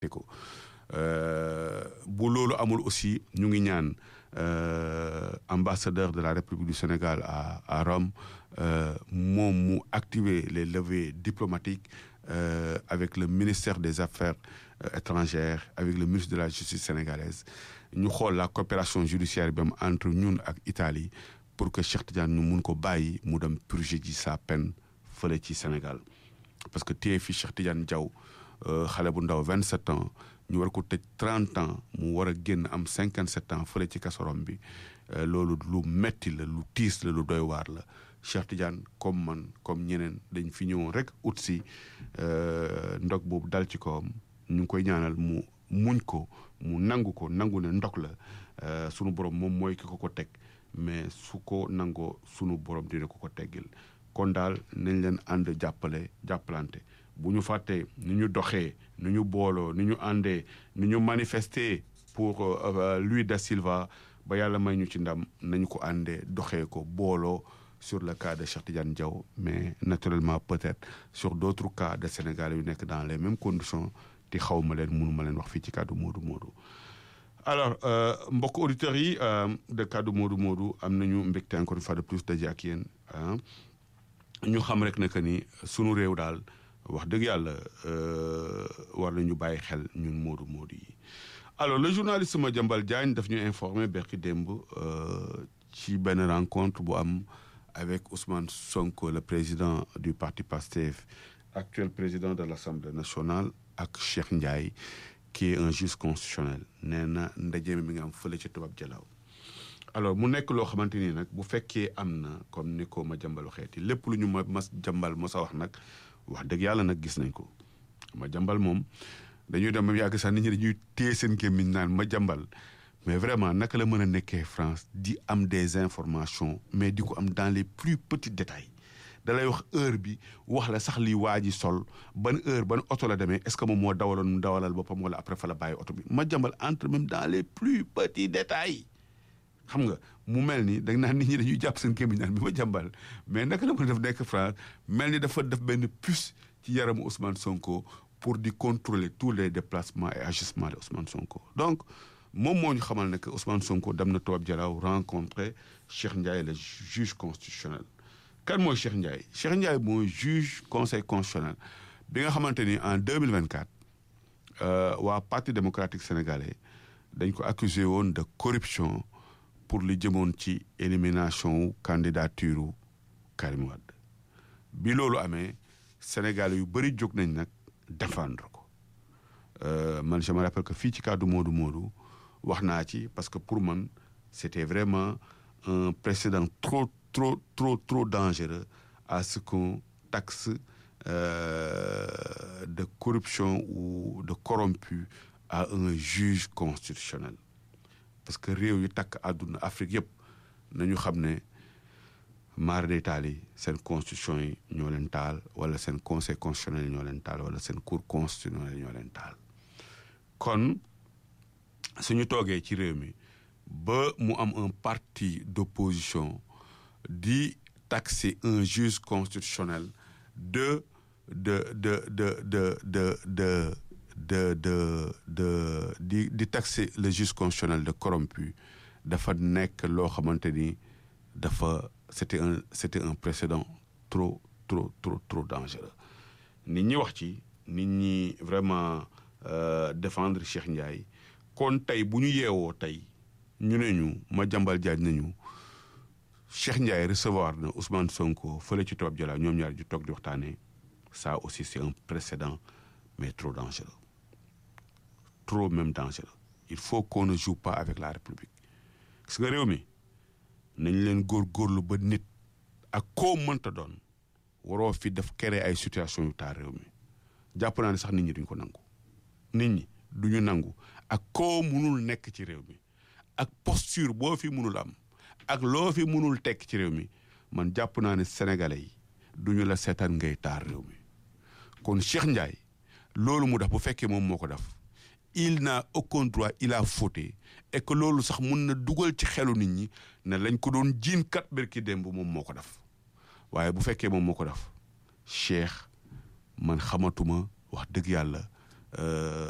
te ko bu loolu amul aussi ñu ngi ñaan ambassadeur de la République du Sénégal à à Rome moom mu activer les leviers diplomatiques avec le ministère des Affaires étrangères avec le ministre de la Justice sénégalaise ñu xool la coopération judiciaire bi am entre ñun ak Italie pour que Cheikh Tidiane ñu mun ko bàyyi mu dem purger ji sa peine fële ci Sénégal parce que téye fi Cheikh Tidiane Diaw xale bu ndaw 27 ans ñu war ko tëj 30 ans mu war a génn am 57 ans fële ci kasorom bi loolu lu metti la lu tiis la lu doy waar la Cheikh Tidiane comme man comme ñeneen dañ fi ñëwoon rek ut si ndog boobu dal ci kawam ñu ngi koy ñaanal mu muñ ko mu nangu ko nangu ne ndog la sunu borom moom mooy ki ko ko teg mais su ko nangoo sunu borom dina ko ko teggil kon daal nañ leen ànd jàppale jàppalante bu ñu fàttee ni ñu doxee ni ñu booloo ni ñu àndee ni ñu manifester pour Luis da Silva ba yàlla may ñu ci ndam nañu ko àndee doxee ko booloo sur le cas de Cheikh Tidiane Diaw mais naturellement peut-être sur d'autres cas de Sénégalais yu nekk dans les mêmes conditions te xaw ma leen mënu ma leen wax fii ci kaddu Modou Modou alors mbokk auditeurs yi de kaddu Modou Modou am nañu mbégte encore une fois de plus daje ak yéen ñu xam rek ne que ni sunu réew daal wax dëgg yàlla war nañu bàyyi xel ñun Modou Modou yi alors le journaliste Madiambal Diagne daf ñu informé berki démb ci benn rencontre bu am avec Ousmane Sonko le président du parti PASTEF actuel président de l'Assemblée nationale ak Cheikh Ndiaye qui est un juge constitutionnel nee na ndaje mi nga am fële ci tubaab jalaaw alors mu nekk loo xamante ni nag bu fekkee am na comme ni ko ma jàmbalu xeeti lépp lu ñu ma mas jàmbal mos a wax nag wax dëgg yàlla nag gis nañ ko ma jàmbal moom dañuy dem ba yàgg sax nit ñi dañuy téye seen gémmiñ naan ma jàmbal mais vraiment naka la mën a nekkee France di am des informations mais di ko am dans les plus petits détails da lay wax heure bi wax la sax li waa ji sol ban heure ban oto la demee est-ce que moom moo dawaloon mu dawalal boppam wala après fa la bàyyi oto bi ma jàmbal entre même dans les plus petits détails xam nga mu mel ni da nga naan nit ñi dañuy jàpp seen gémmiñ naan bi ma jàmbal mais naka la mën a def nekk France mel ni dafa def benn puce ci yaramu Ousmane Sonko pour di contrôler tous les déplacements et agissements de Ousmane Sonko donc moom moo ñu xamal ne que Ousmane Sonko dem na Toubab Dialaw rencontrer Cheikh Ndiaye le juge constitutionnel kan mooy Cheikh Ndiaye Cheikh Ndiaye mooy juge conseil constitutionnel bi nga xamante ni en 2024 waa parti démocratique sénégalais dañ ko accusé woon de corruption pour li jëmoon ci élimination wu candidature wu Karim Wade bi loolu amee Sénégal yu bëri jóg nañ nag défendre ko man je me rappelle que fii ci kàddu Modou Modou wax naa ci parce que pour man c'était vraiment un précédent trop trop trop trop dangereux à ce qu'on taxe euh, de corruption ou de corrompu à un juge constitutionnel parce que réew yu takk àdduna Afrique yëpp nañu xam ne maar day taal yi seen constitution yi ñoo leen taal wala seen conseil constitutionnel yi ñoo leen taal wala seen cour constitutionnel yi ñoo leen taal kon suñu toogee ci réew mi ba mu am un parti d'opposition di taxer un juge constitutionnel de de de de de de de de de de di di taxer le juge constitutionnel de corrompu dafa nekk loo xamante ni dafa c'était un c'était un précédent trop trop trop trop dangereux nit ñi wax ci nit ñi vraiment défendre Cheikh Ndiaye kon tey bu ñu yeewoo tey ñu ne ñu ma jàmbal jaaj nañu Cheikh Ndiaye recevoir na Ousmane Sonko fële ci Toubab Dialaw ñoom ñaar ju toog di waxtaanee ça aussi c'est un précédent mais trop dangereux trop même dangereux il faut qu'on ne joue pas avec la République gis nga réew mi nañ leen góorgóorlu ba nit ak koo mënta doon waroo fi def créer ay situation yu taar réew mi jàpp naa ne sax nit ñi duñ ko nangu nit ñi duñu nangu ak koo mënul nekk ci réew mi ak posture boo fi mënul am ak loo fi mënul tekk ci réew mi man jàpp naa ne sénégalais yi duñu la seetaan ngay taar réew mi kon Cheikh Ndiaye loolu mu def bu fekkee moom moo ko def il n'a aucun droit il a fauté et que loolu sax mun na dugal ci xelu nit ñi ne lañ ko doon jiin kat berki démb moom moo ko def waaye bu fekkee moom moo ko def Cheikh man xamatuma wax dëgg yàlla